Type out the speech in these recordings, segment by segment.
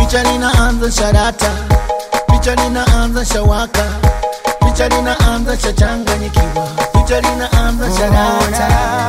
picha linaanza sharata, picha linaanza shawaka, picha linaanza shachanganyikiwa, picha linaanza sharata.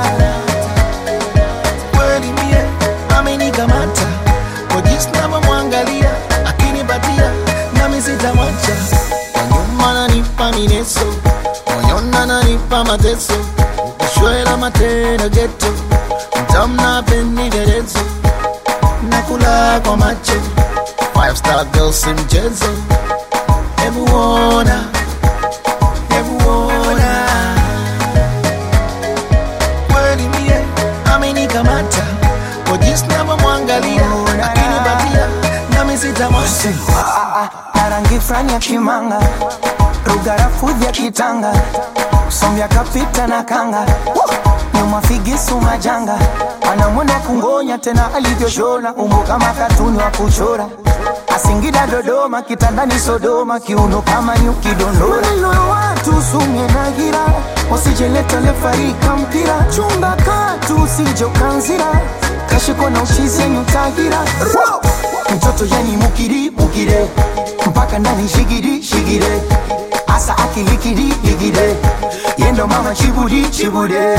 Kweli mie amenikamata kwa jinsi navyomwangalia, akinipatia nami sitamwacha. Kwa nyuma nanipa mineso, moyoni ananipa mateso, ukishwela matendo geto, mtamna penderezo nakula kwa macho five star girl si mchezo hebu ona hebu ona kweli mie amenikamata kwa jinsi navyomwangalia akinipatia nami sitamwacha na rangi fulani ya kimanga rugarafudhi ya kitanga sombya kapita na kanga nyuma figisu majanga anamwona kungonya tena alivyoshona umbo kama katuni wa kuchora asingida dodoma kitandani sodoma kiuno kama nyuki dondora maneno ya watu sumye na gira usijeleta lefarika mpira chumba katu usije ukanzira kashiko na uchizi yenye utagira mtoto yani mukiri mukire mpaka ndani shigiri shigire asa akilikiri ligire yendo mama chibudi chibude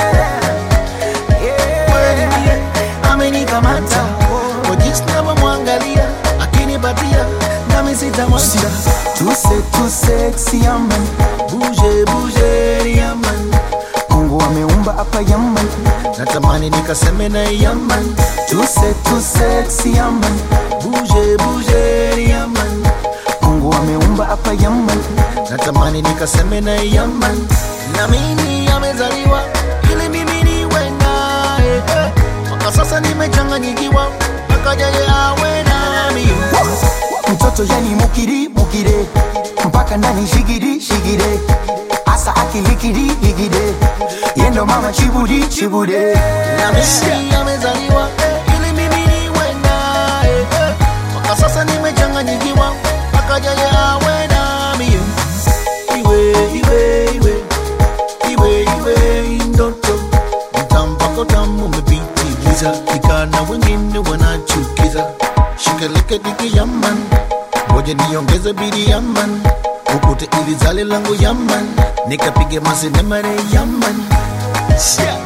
kweli mie amenikamata kwa jinsi navyomwangalia akinipatia nami sitamwacha tuse tuse yaman buje buje yaman mungu ameumba hapa yaman natamani nikaseme na yaman tuse tuse yaman buje buje yaman mungu ameumba hapa yaman natamani nikaseme na yaman na mimi amezaliwa ili mimi niwe naye eh. mpaka sasa nimechanganyikiwa mpaka yeye awe nami mtoto yani mukiri mukire mpaka ndani shigiri shigire asa akilikiri ligide yendo mama chibudi chibude na mimi amezaliwa eh, ili mimi niwe naye eh. mpaka sasa nimechanganyikiwa mpaka yeye awe nami iwe iwe iwe iwe iwe ndoto mtampako tamu umepitiliza ikana wengine wanachukiza shikeleke diki yaman ngoja niongeze bidi yaman ukute ili zale langu yaman nikapige masenemare yaman yeah.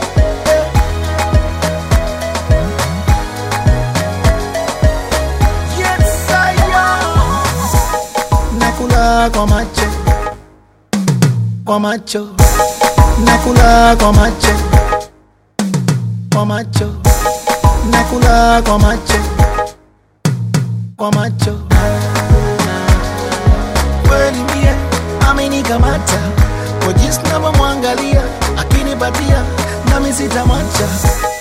Yes, I am. nakula kwa macho kwa macho nakula kwa macho kwa macho nakula kwa macho kwa macho kweli mie amenikamata kwa jinsi navyomwangalia akinipatia nami sitamwacha